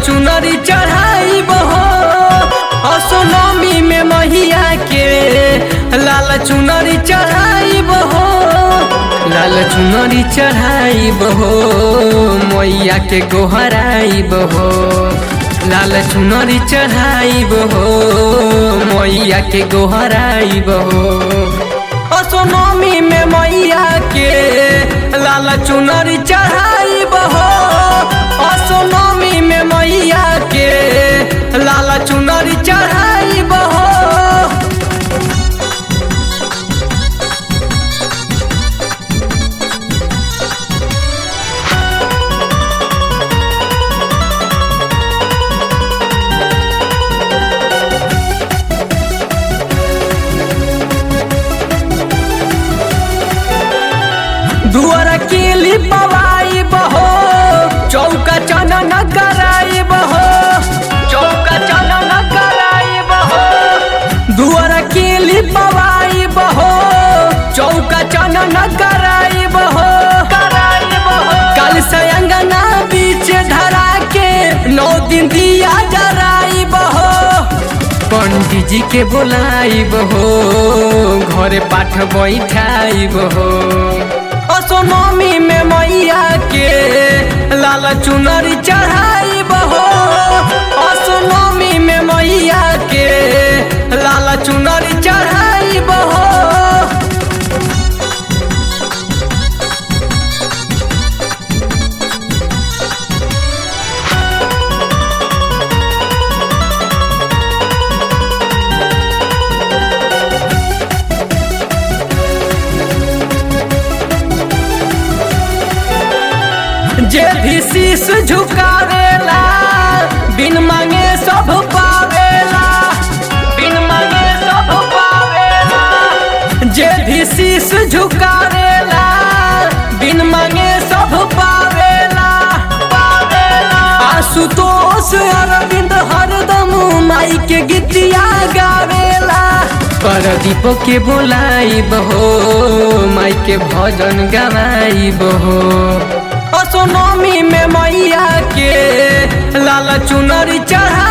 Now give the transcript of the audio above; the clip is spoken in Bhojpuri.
चुनरी चढ़ाई बहो असोनमी में महिया के लाल चुनरी चढ़ाई बहो लाल चुनरी चढ़ाई बहो मैया के गोहराई बहो लाल चुनरी चढ़ाई बहो मैया के गोहराई बहो असोनमी में मैया के लाल चुनरी चढ़ाई बहो असोनमी में मैया के लाल चुनरी चढ़ाई बहो दुआर केली पवाई बहो चौका चना न कराई बहो चौका चना न कराई बहो दुआर केली पवाई बहो चौका चना न कराई बहो कराई बहो कल से अंगना बीच धरा के नौ दिन दिया जराई बहो पंडित जी के बोलाई बहो घरे पाठ बैठाई बहो असोनमी में मैया के लाल चुनरी चढ़ाई बहो असोनमी में मैया के लाल चुनरी चढ़ाई बहो जे भी शीश झुकावेला बिन मांगे सब पावेला बिन मांगे सब पावेला जे भी शीश झुकावेला बिन मांगे सब पावेला पावेला आशुतोष अरविंद हरदम माई के गीतिया गावेला परदीप के बोलाई बहो माई के भजन गवाई बहो असोनमी में मैया के लाल चुनरी चढ़ा